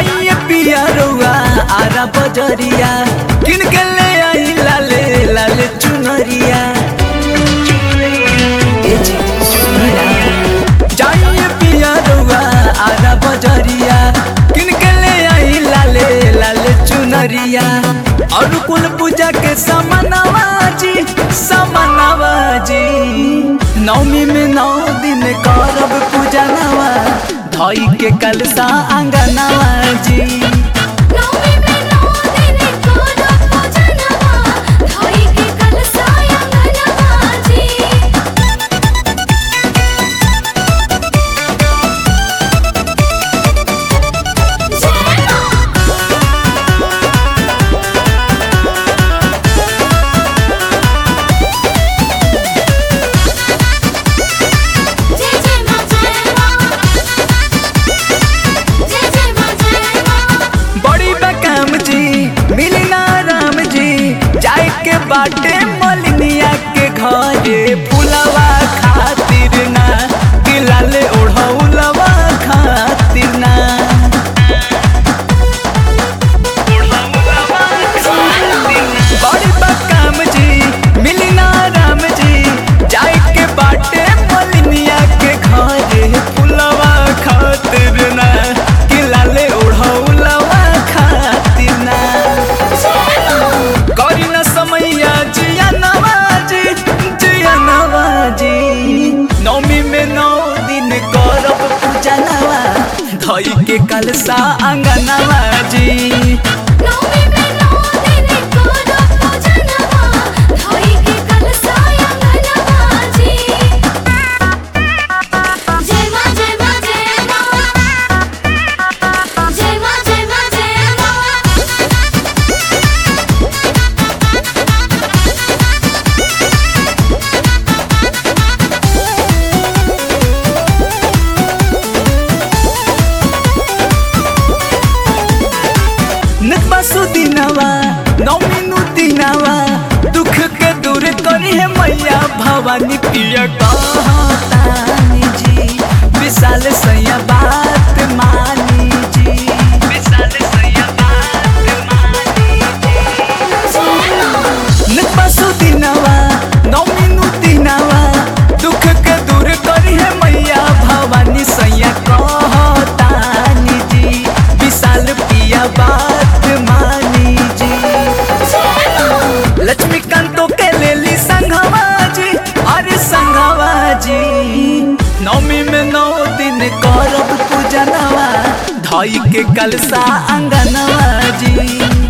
जाइए पिया रउआ आरा बजरिया किन के ले आई लाले लाले चुनरिया ए जी, सुनी ना। जाइए पिया रउआ आरा बजरिया किन के ले आई लाले लाले चुनरिया और कुल पूजा के समनवा जी समनवा जी नवमी में नौ दिन करब पूजा नवा धई के कलसा अंगनवा जी नवमी में नौ दिन करब पूजनवा, धोई के कलशा अंगनवा जी। जय माँ जय जय माँ जय माँ जय जय माँ जय माँ बड़ी बकाम जी मिली ना राम जी जाए के बाटे मलिनिया के घरे फुलवा खातिर ना गिलाले ओढ़ौलवा खातिर ना बड़ी बकाम जी मिली ना राम जी जाए के बाटे मलिनिया के घरे फुलवा खातिर ना गिलाले ओढ़ौलवा खातिर ना करी न समैया जिया नवाजी जिया नवाजी नौमी में नौ दिन करब पूजा नवा धई के कलसा अंगनवा जी नवमी में नौ दिन करब पूजनवा, धोई के कलशा अंगनवा जी। जय माँ जय माँ जय माँ जय माँ जय माँ जय माँ नकबासु दिनवा नौमी नु दिनवा दुख के दूर करी है मैया भवानी पिया कहतानी जी विशाल सैया बात मानी जी विशाल सैया बात मानी नकबासु दिनवा नौमी नु दिनवा दुख के दूर करी है मैया भवानी सैया कहतानी जी विशाल पिया बात मानी जी लक्ष्मीकांतो के लेली संघवा जी अरे संघवा जी नवमी में नौ दिन करब पूजनवा धई के कलसा अंगनवा जी